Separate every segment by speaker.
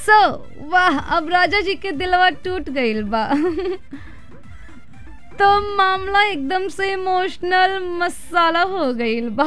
Speaker 1: सो वाह अब राजा जी के दिलवा टूट गईल बा तो मामला एकदम से इमोशनल मसाला हो गईल बा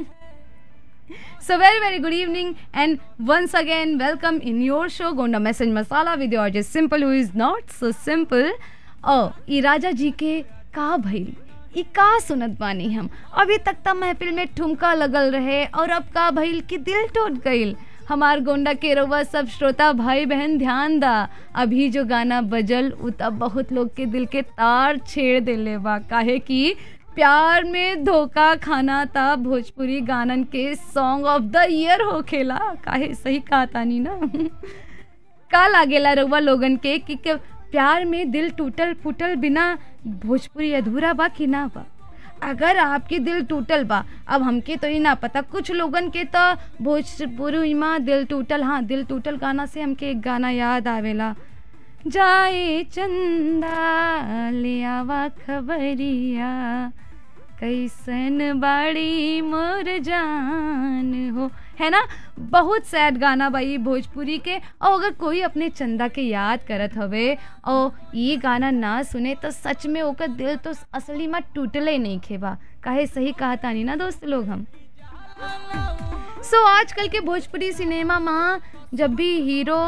Speaker 1: So very very good evening and once again welcome in your show Gonda Message Masala with your just simple who is not so simple. Oh, ई राजा जी के का भइल ई का सुनत बानी हम अभी तक त महफिल में ठुमका लगल रहे और अब का भइल कि दिल टूट गईल हमार गोंडा के रउआ सब श्रोता भाई बहन ध्यान दा अभी जो गाना बजल उ तब बहुत लोग के दिल के तार छेड़ देले बा काहे कि प्यार में धोखा खाना था भोजपुरी गानन के सॉन्ग ऑफ द ईयर हो खेला काहे सही कहा तानी ना का लागेला रउआ लोगन के कि के प्यार में दिल टूटल फूटल बिना भोजपुरी अधूरा बा कि ना बा अगर आपके दिल टूटल बा अब हमके तो ही ना पता कुछ लोगन के तो भोजपुरी में दिल टूटल हाँ दिल टूटल गाना से हमके एक गाना याद आवेला जाए चंदा ले आवा खबरिया कैसन बाड़ी मोर जान हो है ना बहुत सैड गाना भाई भोजपुरी के और अगर कोई अपने चंदा के याद करत हवे और ये गाना ना सुने तो सच में ओकर दिल तो असली में टूटले नहीं खेबा काहे सही कहा तानी ना दोस्त लोग हम सो so, आजकल के भोजपुरी सिनेमा में जब भी हीरो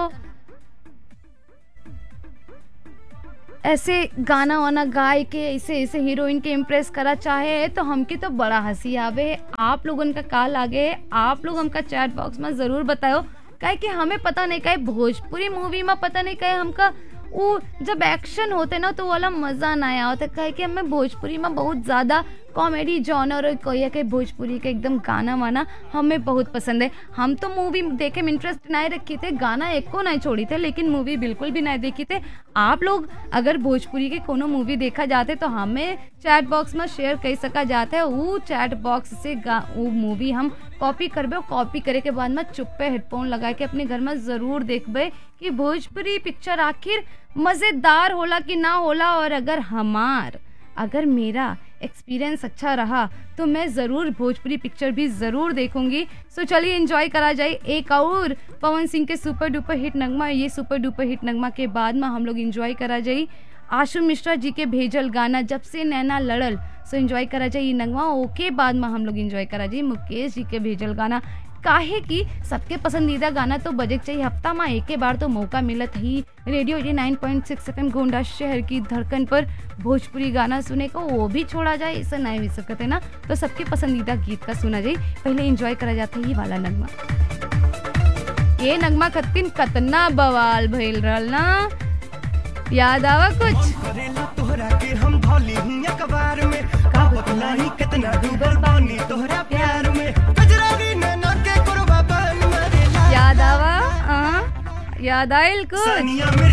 Speaker 1: ऐसे गाना वाना गाय के ऐसे ऐसे हीरोइन के इम्प्रेस करा चाहे तो हमके तो बड़ा हंसी आवे आप लोगन का का लागे आप लोग हमका चैट बॉक्स में ज़रूर बताओ काहे कि हमें पता नहीं कहे भोजपुरी मूवी में पता नहीं कहे हमका वो जब एक्शन होते ना तो वाला मज़ा ना आया होता कहे कि हमें भोजपुरी में बहुत ज़्यादा कॉमेडी जॉनर कोई के भोजपुरी के एकदम गाना वाना हमें बहुत पसंद है हम तो मूवी देखे में इंटरेस्ट नहीं रखी थे गाना एक को नहीं छोड़ी थे लेकिन मूवी बिल्कुल भी नहीं देखी थे आप लोग अगर भोजपुरी के कोनो मूवी देखा जाते तो हमें चैट बॉक्स में शेयर कर सका जाता है वो चैट बॉक्स से वो मूवी हम कॉपी करबे और कॉपी करे के बाद में चुप्पे हेडफोन लगा के अपने घर में ज़रूर देखबे कि भोजपुरी पिक्चर आखिर मज़ेदार होला कि ना होला और अगर हमार अगर मेरा एक्सपीरियंस अच्छा रहा तो मैं ज़रूर भोजपुरी पिक्चर भी ज़रूर देखूंगी सो चलिए एंजॉय करा जाए एक और पवन सिंह के सुपर डुपर हिट नगमा ये सुपर डुपर हिट नगमा के बाद में हम लोग एंजॉय करा जाए आशु मिश्रा जी के भेजल गाना जब से नैना लड़ल सो एंजॉय करा जाए ये नगमा ओके बाद में हम लोग एंजॉय करा जाए मुकेश जी के भेजल गाना काहे कि सबके पसंदीदा गाना तो बजे चाहिए हफ्ता में एक बार तो मौका मिलत ही रेडियो ये nine point six F M Gonda शहर की धड़कन पर भोजपुरी गाना सुने को वो भी छोड़ा जाए ऐसा नहीं भी सकते ना तो सबके पसंदीदा गीत का सुना जाए पहले एंजॉय करा जाता है ये वाला नगमा ये नगमा खत्तिन कतना बवाल भइल रहल ना याद आवा कुछ
Speaker 2: करेला तोहरा के हम धौली हूँ अखबार में का बतलाई कितना डूबल बानी तोहरा प्यार में गजरानी नैना के कुरबा बन मरेला
Speaker 1: याद आवा हाँ याद आइल कुछ
Speaker 2: सानिया मिर्जा